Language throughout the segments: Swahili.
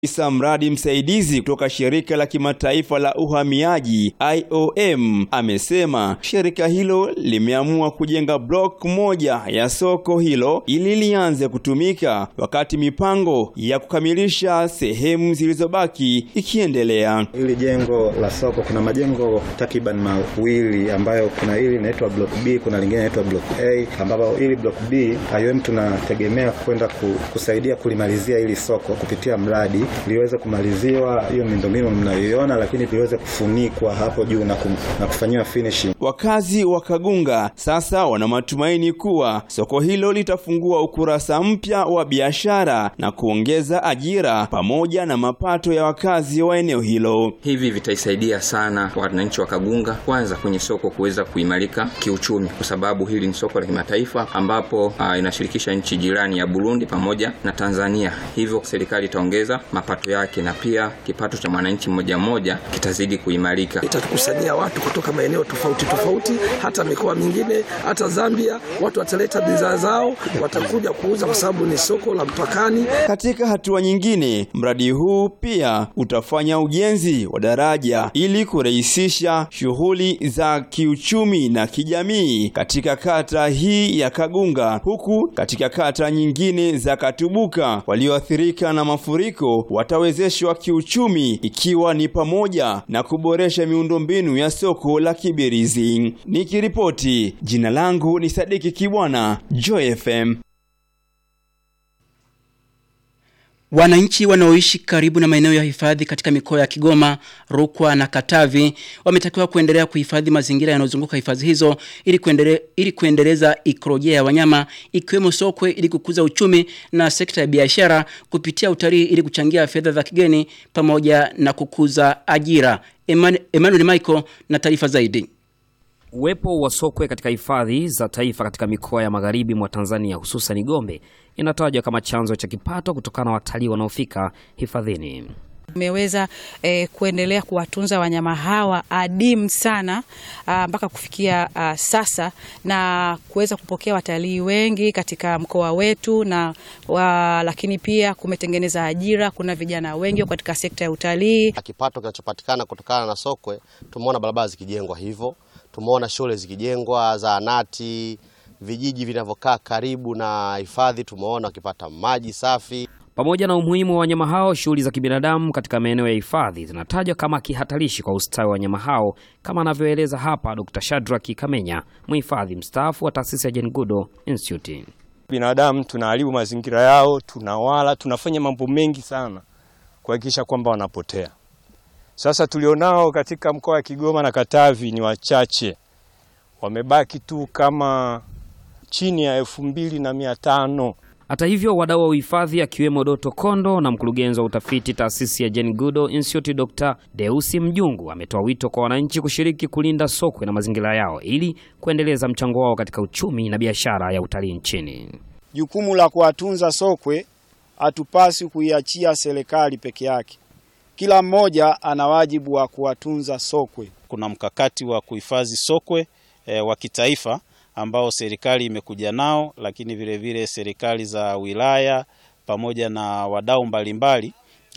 Isa mradi msaidizi kutoka shirika la kimataifa la uhamiaji IOM amesema shirika hilo limeamua kujenga block moja ya soko hilo ili lianze kutumika wakati mipango ya kukamilisha sehemu zilizobaki ikiendelea. Hili jengo la soko kuna majengo takriban mawili ambayo kuna hili linaitwa block B, kuna lingine linaitwa block A, ambapo hili block B IOM tunategemea kwenda kusaidia kulimalizia hili soko kupitia mradi liweze kumaliziwa hiyo miundombinu mnayoiona, lakini liweze kufunikwa hapo juu na, kum, na kufanyiwa finishing. Wakazi wa Kagunga sasa wana matumaini kuwa soko hilo litafungua ukurasa mpya wa biashara na kuongeza ajira pamoja na mapato ya wakazi wa eneo hilo. Hivi vitaisaidia sana wananchi wa Kagunga, kwanza kwenye soko kuweza kuimarika kiuchumi, kwa sababu hili ni soko la kimataifa ambapo uh, inashirikisha nchi jirani ya Burundi pamoja na Tanzania, hivyo serikali itaongeza mapato yake na pia kipato cha mwananchi mmoja mmoja kitazidi kuimarika. Itakusanyia watu kutoka maeneo tofauti tofauti, hata mikoa mingine, hata Zambia. Watu wataleta bidhaa zao, watakuja kuuza kwa sababu ni soko la mpakani. Katika hatua nyingine, mradi huu pia utafanya ujenzi wa daraja ili kurahisisha shughuli za kiuchumi na kijamii katika kata hii ya Kagunga, huku katika kata nyingine za Katubuka walioathirika na mafuriko watawezeshwa kiuchumi ikiwa ni pamoja na kuboresha miundombinu ya soko la Kibirizi. Nikiripoti, jina langu ni Sadiki Kibwana, Joy FM. Wananchi wanaoishi karibu na maeneo ya hifadhi katika mikoa ya Kigoma, Rukwa na Katavi wametakiwa kuendelea kuhifadhi mazingira yanayozunguka hifadhi hizo ili kuendele, ili kuendeleza ikolojia ya wanyama ikiwemo sokwe ili kukuza uchumi na sekta ya biashara kupitia utalii ili kuchangia fedha za kigeni pamoja na kukuza ajira. Emmanuel Michael na taarifa zaidi. Uwepo wa sokwe katika hifadhi za taifa katika mikoa ya magharibi mwa Tanzania hususan Gombe inatajwa kama chanzo cha kipato kutokana na watalii wanaofika hifadhini. Tumeweza eh, kuendelea kuwatunza wanyama hawa adimu sana mpaka kufikia a, sasa na kuweza kupokea watalii wengi katika mkoa wetu na wa, lakini pia kumetengeneza ajira. Kuna vijana wengi katika sekta ya utalii. Kipato kinachopatikana kutokana na sokwe, tumeona barabara zikijengwa hivyo tumeona shule zikijengwa, zahanati, vijiji vinavyokaa karibu na hifadhi, tumeona wakipata maji safi. Pamoja na umuhimu wa wanyama hao, shughuli za kibinadamu katika maeneo ya hifadhi zinatajwa kama kihatarishi kwa ustawi wa wanyama hao, kama anavyoeleza hapa Dr. Shadrack Kamenya, mhifadhi mstaafu wa taasisi ya Jane Goodall Institute. Binadamu tunaharibu mazingira yao, tunawala, tunafanya mambo mengi sana kuhakikisha kwamba wanapotea. Sasa tulionao katika mkoa wa Kigoma na Katavi ni wachache, wamebaki tu kama chini ya elfu mbili na mia tano. Hata hivyo, wadau wa uhifadhi akiwemo Doto Kondo na mkurugenzi wa utafiti taasisi ya Jane Goodall Institute Dr. Deusi Mjungu ametoa wito kwa wananchi kushiriki kulinda sokwe na mazingira yao ili kuendeleza mchango wao katika uchumi na biashara ya utalii nchini. Jukumu la kuwatunza sokwe hatupasi kuiachia serikali peke yake. Kila mmoja ana wajibu wa kuwatunza sokwe. Kuna mkakati wa kuhifadhi sokwe e, wa kitaifa ambao serikali imekuja nao, lakini vile vile serikali za wilaya pamoja na wadau mbalimbali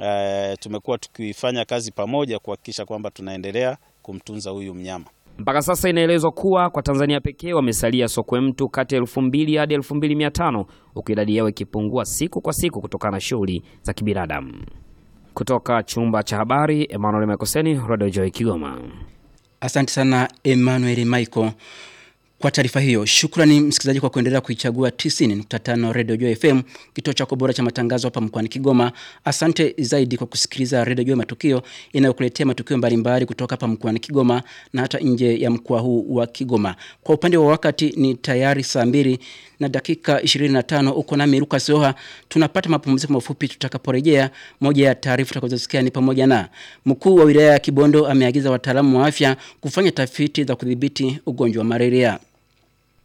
e, tumekuwa tukifanya kazi pamoja kuhakikisha kwamba tunaendelea kumtunza huyu mnyama. Mpaka sasa inaelezwa kuwa kwa Tanzania pekee wamesalia sokwe mtu kati ya elfu mbili hadi elfu mbili mia tano huku idadi yao ikipungua siku kwa siku kutokana na shughuli za kibinadamu. Kutoka chumba cha habari, Emmanuel Makoseni, Radio Joy Kigoma. Asante sana Emmanuel Michael kwa taarifa hiyo. Shukrani msikilizaji kwa kuendelea kuichagua 90.5 Radio Joy FM, kituo chako bora cha matangazo hapa mkoani Kigoma. Asante zaidi kwa kusikiliza Radio Joy Matukio inayokuletea matukio mbalimbali kutoka hapa mkoani Kigoma na hata nje ya mkoa huu wa Kigoma. Kwa upande wa wakati ni tayari saa mbili na dakika 25 uko nami Lucas Oha. Tunapata mapumziko mafupi tutakaporejea. Moja ya taarifa tutakazosikia ni pamoja na mkuu wa wilaya ya Kibondo ameagiza wataalamu wa afya kufanya tafiti za kudhibiti ugonjwa wa malaria.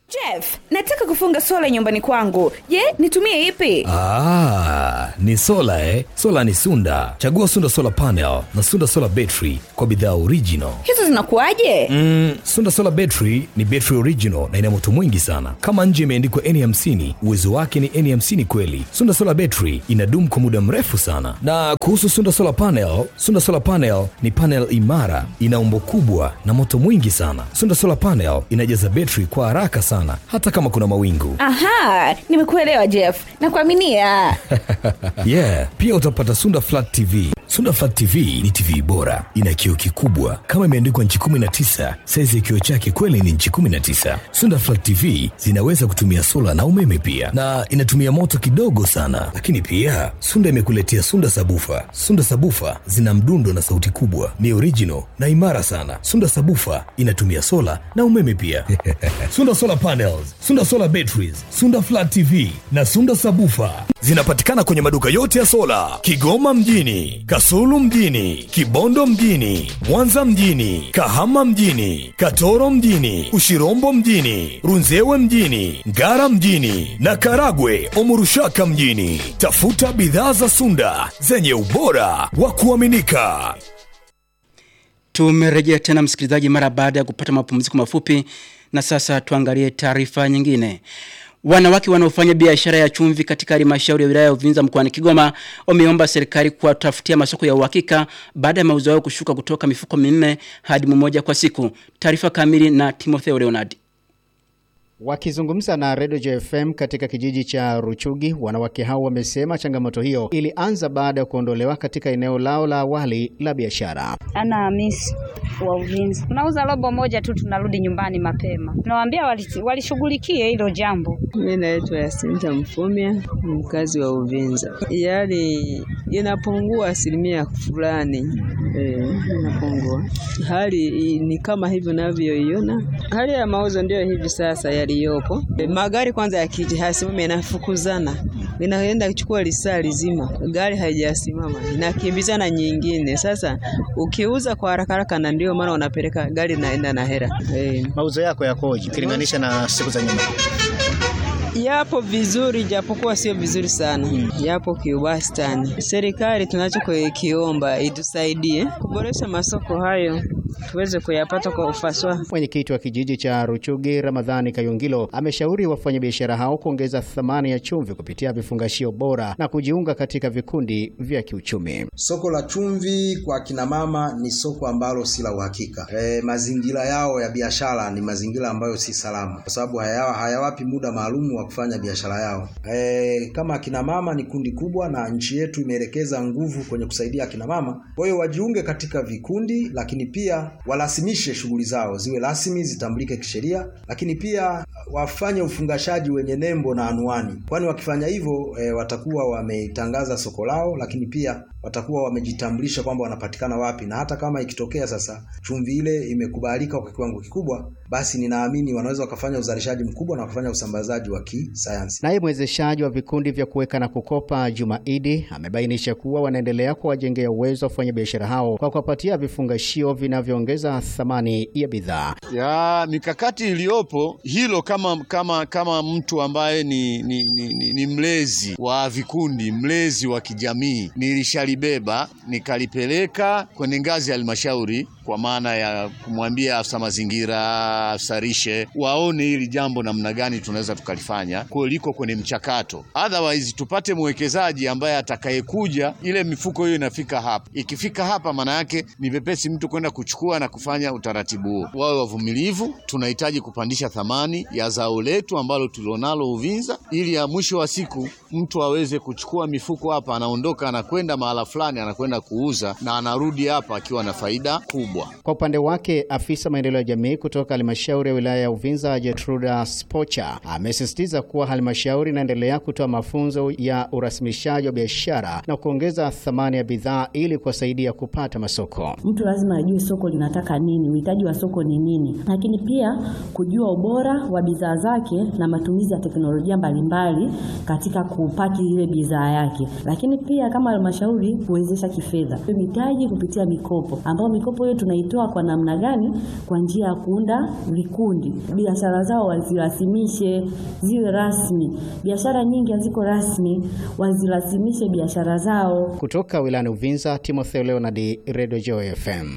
Jeff, nataka kufunga sola nyumbani kwangu. Je, nitumie ipi? Ah, ni sola eh? Sola ni Sunda. Chagua Sunda Solar Panel na Sunda Solar Battery kwa bidhaa original. Hizo zinakuwaje? Mm, Sunda Solar Battery ni battery original na ina moto mwingi sana. Kama nje imeandikwa N50, uwezo wake ni N50 kweli. Sunda Solar Battery inadumu kwa muda mrefu sana. Na kuhusu Sunda Solar Panel, Sunda Solar Panel ni panel imara, ina umbo kubwa na moto mwingi sana. Sunda Solar Panel inajaza battery kwa haraka sana hata kama kuna mawingu. Aha, nimekuelewa Jeff. Nakuaminia. yeah, pia utapata Sunda Flat TV. Sunda Flat TV ni TV bora, ina kioo kikubwa kama imeandikwa nchi 19. Saizi ya kioo chake kweli ni nchi 19. Sunda Flat TV zinaweza kutumia sola na umeme pia, na inatumia moto kidogo sana. Lakini pia Sunda imekuletea Sunda Sabufa. Sunda Sabufa zina mdundo na sauti kubwa, ni original na imara sana. Sunda Sabufa inatumia sola na umeme pia. Sunda Solar Panels, Sunda Solar Batteries, Sunda Flat TV na Sunda Sabufa zinapatikana kwenye maduka yote ya sola Kigoma mjini, Kasulu mjini, Kibondo mjini, Mwanza mjini, Kahama mjini, Katoro mjini, Ushirombo mjini, Runzewe mjini, Ngara mjini na Karagwe Omurushaka mjini. Tafuta bidhaa za Sunda zenye ubora wa kuaminika. Tumerejea tena msikilizaji, mara baada ya kupata mapumziko mafupi, na sasa tuangalie taarifa nyingine. Wanawake wanaofanya biashara ya chumvi katika halmashauri ya wilaya ya Uvinza mkoani Kigoma wameomba serikali kuwatafutia masoko ya uhakika baada ya mauzo yao kushuka kutoka mifuko minne hadi mmoja kwa siku. Taarifa kamili na Timotheo Leonard. Wakizungumza na Radio JFM katika kijiji cha Ruchugi, wanawake hao wamesema changamoto hiyo ilianza baada ya kuondolewa katika eneo lao la awali la biashara. Ana Hamisi wa Uvinza, tunauza robo moja tu, tunarudi nyumbani mapema. Tunawaambia walishughulikie wali hilo jambo. Mimi naitwa Yasinta Mfumya, mkazi wa Uvinza. Yaani inapungua asilimia fulani e, inapungua. Hali ni kama hivi unavyoiona, hali ya mauzo ndio hivi sasa yaliyopo. E, magari kwanza yakija hasimami, yanafukuzana, inaenda kuchukua lisaa lizima, gari haijasimama, inakimbizana nyingine. Sasa ukiuza kwa haraka haraka, na ndio maana unapeleka gari naenda na hera. E, mauzo yako yakoje ukilinganisha na siku za nyuma? Yapo vizuri japokuwa sio vizuri sana, yapo kiwastani. Serikali tunachokiomba itusaidie kuboresha masoko hayo tuweze kuyapata kwa ufasaha. Mwenyekiti wa kijiji cha Ruchugi Ramadhani Kayungilo ameshauri wafanyabiashara hao kuongeza thamani ya chumvi kupitia vifungashio bora na kujiunga katika vikundi vya kiuchumi. Soko la chumvi kwa kina mama ni soko ambalo si la uhakika. E, mazingira yao ya biashara ni mazingira ambayo si salama, kwa sababu hayawa hayawapi muda maalum wa kufanya biashara yao. E, kama akina mama ni kundi kubwa na nchi yetu imeelekeza nguvu kwenye kusaidia akina mama, kwa hiyo wajiunge katika vikundi, lakini pia warasimishe shughuli zao ziwe rasmi, zitambulike kisheria, lakini pia wafanye ufungashaji wenye nembo na anuani, kwani wakifanya hivyo e, watakuwa wametangaza soko lao, lakini pia watakuwa wamejitambulisha kwamba wanapatikana wapi, na hata kama ikitokea sasa chumvi ile imekubalika kwa kiwango kikubwa, basi ninaamini wanaweza wakafanya uzalishaji mkubwa na wakafanya usambazaji wa kisayansi. Naye mwezeshaji wa vikundi vya kuweka na kukopa Juma Idi amebainisha kuwa wanaendelea kuwajengea uwezo wafanya biashara hao kwa kuwapatia vifungashio vinavyoongeza thamani ya bidhaa. Ya mikakati iliyopo hilo, kama kama kama mtu ambaye ni, ni, ni, ni, ni mlezi wa vikundi, mlezi wa kijamii, nilishalibeba nikalipeleka kwenye ngazi ya halmashauri kwa maana ya kumwambia afisa mazingira, afisa lishe waone hili jambo namna gani tunaweza tukalifanya, kwa liko kwenye mchakato. Otherwise tupate mwekezaji ambaye atakayekuja, ile mifuko hiyo inafika hapa. Ikifika hapa, maana yake ni vepesi mtu kwenda kuchukua na kufanya utaratibu huo. Wawe wavumilivu, tunahitaji kupandisha thamani ya zao letu ambalo tulionalo Uvinza, ili ya mwisho wa siku mtu aweze kuchukua mifuko hapa, anaondoka anakwenda mahala fulani, anakwenda kuuza na anarudi hapa akiwa na faida kubwa. Kwa upande wake afisa maendeleo ya jamii kutoka halmashauri ya wilaya ya Uvinza Jetruda Spocha amesisitiza kuwa halmashauri inaendelea kutoa mafunzo ya urasimishaji wa biashara na kuongeza thamani ya bidhaa ili kuwasaidia kupata masoko. Mtu lazima ajue soko linataka nini, uhitaji wa soko ni nini, lakini pia kujua ubora wa bidhaa zake na matumizi ya teknolojia mbalimbali katika kupaki ile bidhaa yake. Lakini pia kama halmashauri ili kuwezesha kifedha mitaji kupitia mikopo, ambayo mikopo hiyo tunaitoa kwa namna gani? Kwa njia ya kuunda vikundi, biashara zao wazirasimishe, ziwe rasmi. Biashara nyingi haziko rasmi, wazirasimishe biashara zao. Kutoka wilayani Uvinza, Timotheo Leonard, Radio Joy FM.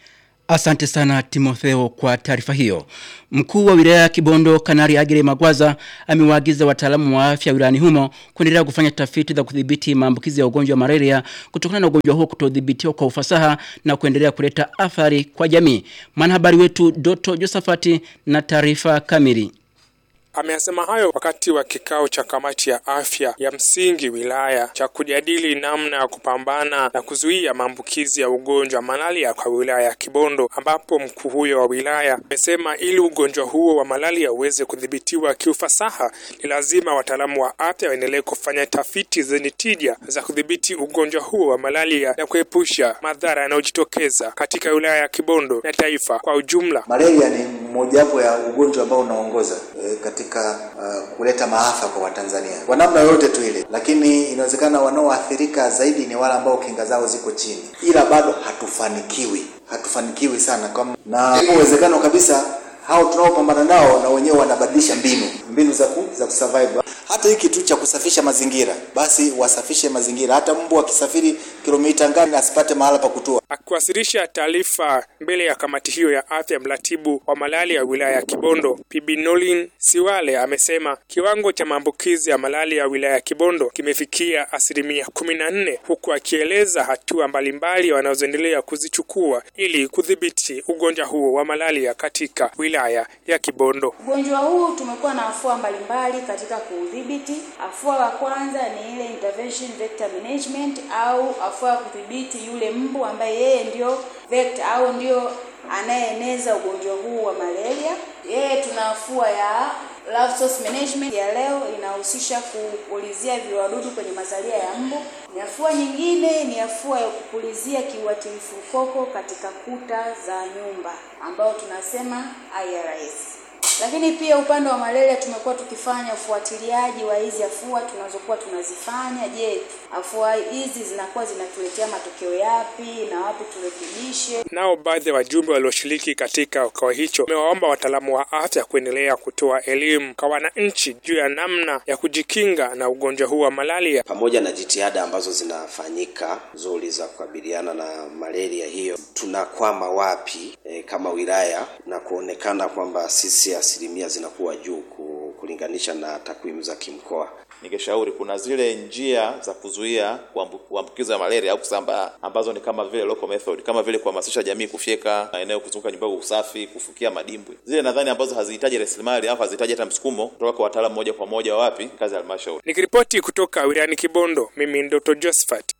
Asante sana Timotheo kwa taarifa hiyo. Mkuu wa wilaya ya Kibondo Kanari Agire Magwaza amewaagiza wataalamu wa afya wilayani humo kuendelea kufanya tafiti za kudhibiti maambukizi ya ugonjwa wa malaria kutokana na ugonjwa huo kutodhibitiwa kwa ufasaha na kuendelea kuleta athari kwa jamii. Mwanahabari wetu Doto Josafati na taarifa kamili. Ameyasema hayo wakati wa kikao cha kamati ya afya ya msingi wilaya cha kujadili namna ya kupambana na kuzuia maambukizi ya ugonjwa wa malaria kwa wilaya ya Kibondo, ambapo mkuu huyo wa wilaya amesema ili ugonjwa huo wa malaria uweze kudhibitiwa kiufasaha, ni lazima wataalamu wa afya waendelee kufanya tafiti zenye tija za kudhibiti ugonjwa huo wa malaria na kuepusha madhara yanayojitokeza katika wilaya ya Kibondo na taifa kwa ujumla. Malaria ni mojawapo ya ugonjwa ambao unaongoza e, katika uh, kuleta maafa kwa Watanzania kwa namna yoyote tu ile, lakini inawezekana wanaoathirika zaidi ni wale ambao kinga zao ziko chini, ila bado hatufanikiwi, hatufanikiwi sana kama, na ipo uwezekano kabisa hao tunaopambana nao na wenyewe wanabadilisha mbinu mbinu za ku, za kusurvive. Hata hiki kitu cha kusafisha mazingira, basi wasafishe mazingira. Hata mbu akisafiri kilomita ngapi asipate mahala pa kutua. Akiwasilisha taarifa mbele ya kamati hiyo ya afya, mratibu wa malaria ya wilaya ya Kibondo Bibi Nolin Siwale amesema kiwango cha maambukizi ya malaria ya wilaya ya Kibondo kimefikia asilimia kumi na nne, huku akieleza hatua mbalimbali wanazoendelea kuzichukua ili kudhibiti ugonjwa huo wa malaria katika wilaya ya Kibondo. Ugonjwa huu tumekuwa na afua mbalimbali katika kuudhibiti. Afua la kwanza ni ile intervention vector management au afua ya kudhibiti yule mbu ambaye yeye ndio vector au ndio anayeeneza ugonjwa huu wa malaria. Yeye tuna afua ya Love source management ya leo inahusisha kupulizia viwadudu kwenye mazalia ya mbu. Ni afua nyingine ni afua ya kupulizia kiuatilifu koko katika kuta za nyumba ambao tunasema IRS. Lakini pia upande wa malaria tumekuwa tukifanya ufuatiliaji wa hizi afua tunazokuwa tunazifanya. Je, afua hizi zinakuwa zinatuletea matokeo yapi na wapi turekebishe? Nao baadhi ya wajumbe walioshiriki katika kikao hicho wamewaomba wataalamu wa afya kuendelea kutoa elimu kwa wananchi juu ya namna ya kujikinga na ugonjwa huu wa malaria. Pamoja na jitihada ambazo zinafanyika nzuri za kukabiliana na malaria hiyo, tunakwama wapi e, kama wilaya na kuonekana kwamba sisi asilimia zinakuwa juu kulinganisha na takwimu za kimkoa. Ningeshauri kuna zile njia za kuzuia kuambukiza malaria au kusambaa ambazo ni kama vile local method, kama vile kuhamasisha jamii kufyeka maeneo kuzunguka nyumba kwa usafi, kufukia madimbwi, zile nadhani ambazo hazihitaji rasilimali au hazihitaji hata msukumo kutoka kwa wataalamu moja kwa moja wapi kazi ya halmashauri. Nikiripoti kutoka wilayani Kibondo, mimi Dr. Josephat.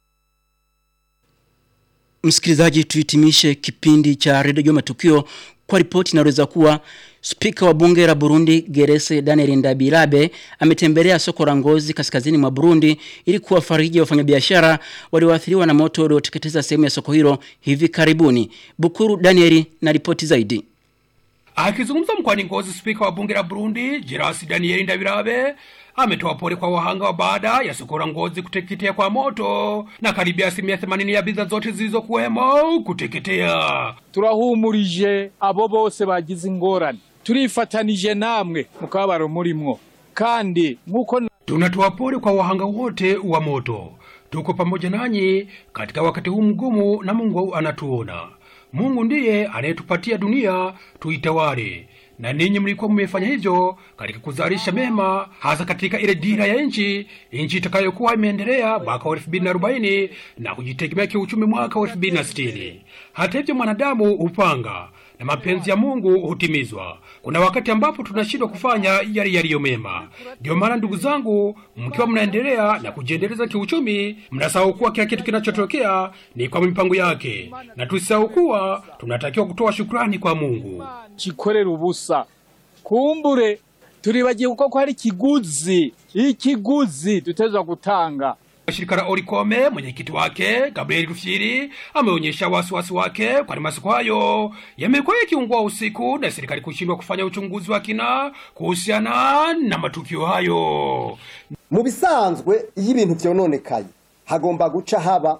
Msikilizaji, tuhitimishe kipindi cha redio Jua Matukio kwa ripoti inaweza kuwa Spika wa bunge la Burundi Gerese Daniel Ndabirabe ametembelea soko la Ngozi kaskazini mwa Burundi ili kuwafariji wafanyabiashara walioathiriwa na moto ulioteketeza sehemu ya soko hilo hivi karibuni. Bukuru Daniel na ripoti zaidi. Akizungumza mkoani Ngozi, spika wa bunge la Burundi Gerasi Daniel Ndabirabe ametoa pole kwa wahanga wa baada ya soko la Ngozi kuteketea kwa moto na karibia asilimia themanini ya bidhaa zote zilizokuwemo kuteketea. turahumurije abo bose bagize ingorane turifatanije namwe mu kababaro murimwo kandi nk'uko tunatoa pole kwa wahanga wote wa moto. Tuko pamoja nanyi katika wakati huu mgumu, na Mungu anatuona. Mungu ndiye anayetupatia dunia tuitawale, na ninyi mlikuwa mmefanya hivyo katika kuzalisha mema, hasa katika ile dira ya nchi, nchi itakayokuwa imeendelea mwaka wa elfu mbili na arobaini na kujitegemea kiuchumi mwaka wa elfu mbili na sitini. Hata hivyo, mwanadamu hupanga na mapenzi ya Mungu hutimizwa. Kuna wakati ambapo tunashindwa kufanya yale yaliyo mema. Ndio maana ndugu zangu, mkiwa mnaendelea na kujiendeleza kiuchumi, mnasahau kuwa kila kitu kinachotokea ni kwa mipango yake, na tusisahau kuwa tunatakiwa kutoa shukrani kwa Mungu. chikorera ubusa kumbure turibagiye ko hari ikiguzi ikiguzi tutezwa gutanga Shirika la Orikome mwenyekiti wake Gabriel Rufyiri ameonyesha wasiwasi wake kwani masoko hayo yamekuwa yakiungua usiku na serikali kushindwa kufanya uchunguzi wa kina kuhusiana na matukio hayo. mu bisanzwe iyo ibintu vyononekaye hagomba guca haba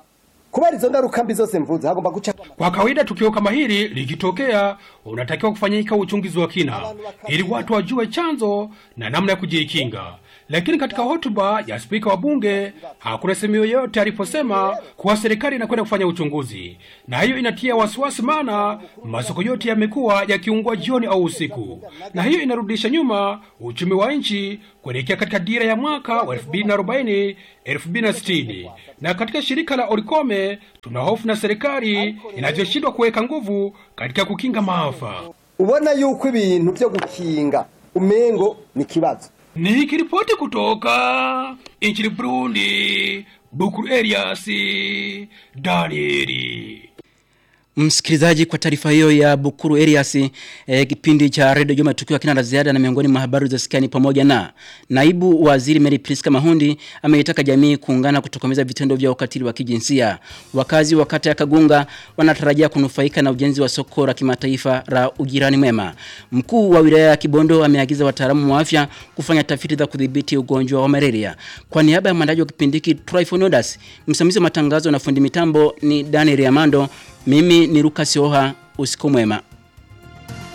kubera izo ngaruka mbi zose mvuze hagomba guca Kwa kawaida tukio kama hili likitokea, unatakiwa kufanyika uchunguzi wa kina ili watu wajue chanzo na namna ya kujikinga. Lakini katika hotuba ya spika wa bunge hakuna sehemu yoyote aliposema kuwa serikali inakwenda kufanya uchunguzi, na hiyo inatia wasiwasi, maana masoko yote yamekuwa yakiungua jioni au usiku, na hiyo inarudisha nyuma uchumi wa nchi kuelekea katika dira ya mwaka wa 2040 2060. Na katika shirika la Orikome tuna hofu na serikali inavyoshindwa kuweka nguvu katika kukinga maafa. ubona yuko ibintu byo gukinga umengo ni kibazo Nikiripoti kutoka nchini Burundi, Bukuru Elias Danieli. Msikilizaji, kwa taarifa hiyo ya Bukuru Elias, eh, kipindi cha redio Juma tukiwa kina la ziada na miongoni mwa habari za sikani pamoja na naibu waziri Mary Priska Mahundi ameitaka jamii kuungana kutokomeza vitendo vya ukatili wa kijinsia. Wakazi wa kata ya Kagunga wanatarajia kunufaika na ujenzi wa soko la kimataifa la ujirani mwema. Mkuu wa wilaya ya Kibondo ameagiza wataalamu wa afya kufanya tafiti za kudhibiti ugonjwa wa malaria. Kwa niaba ya mwandaji wa kipindi hiki Tryphonodas, msimamizi wa matangazo na fundi mitambo ni Daniel Amando. Mimi ni Lucas Oha, usiku mwema.